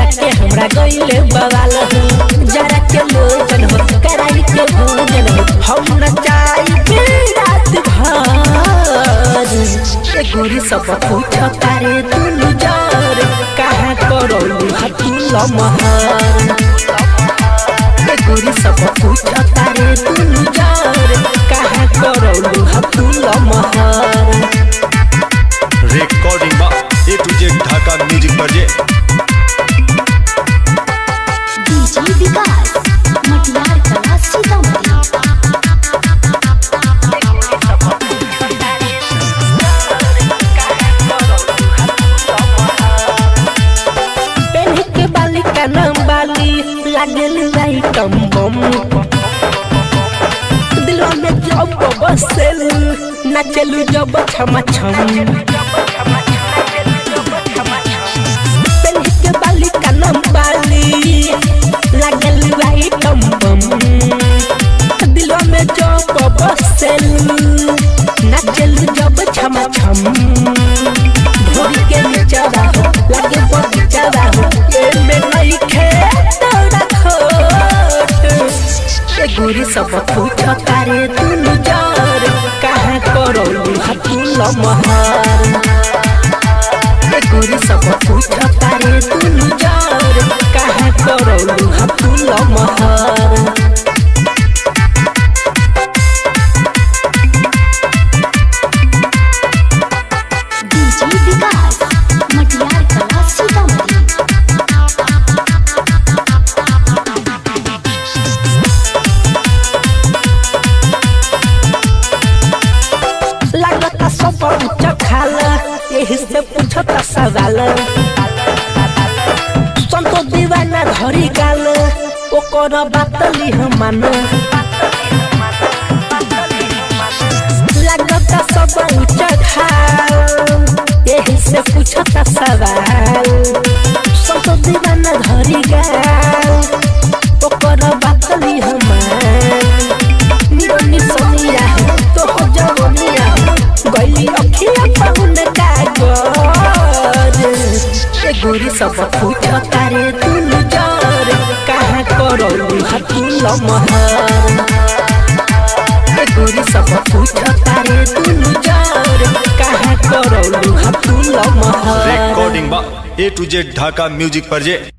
के हमरा गईले बवाल हो जरा के लोचन हो कराई के भोजन हो हम न चाही रात भर ए गोरी सब पूछ तारे दुनु जर कहाँ करौलू हतुल महर ए गोरी सब पूछ तारे दुनु जर कहाँ करौलू हतुल महर रिकॉर्डिंग बा A to Z Dhaka music पर जे डीजे विकास मटियार कला सीतामढ़ी पेन्ह के बाली का नाम बाली लागल आइटम बम दिलवा में जब बसेल नाचलू जब छम छम पेन्ह के बाली का नाम बाली लागल आइटम बम दिलवा में जब बसेल नाचलू जब छम छम भोरी के नीचवा हो लगे बगीचवा हो एमे नहीं खेत रखोट ए गोरी सब पूछ तारे दुनु जर कहाँ करौलू हतुल महर ए गोरी सब पूछ तारे दुनु जर कहाँ करौलू हतुल महर डीजे विकास मटियार कला सीतामढ़ी लगता सब उच्च खाल यही से पूछता सवाल संतो दीवाना धरी गाल ओकर बात लिह मान लगता सब उच्च खाल यही से पूछता सवाल संतो दीवाना धरी गाल ओकर बात लिह मान निरनी सोनिया तो हो जवनिया गई अखिया पाउन कागर ए गोरी सब पूछ तारे दुनु जर कहाँ करौलू हतुल महर ए गोरी सब पूछ तारे दुनु जर कहाँ करौलू हतुल महर रिकॉर्डिंग बा A to Z Dhaka music पर जे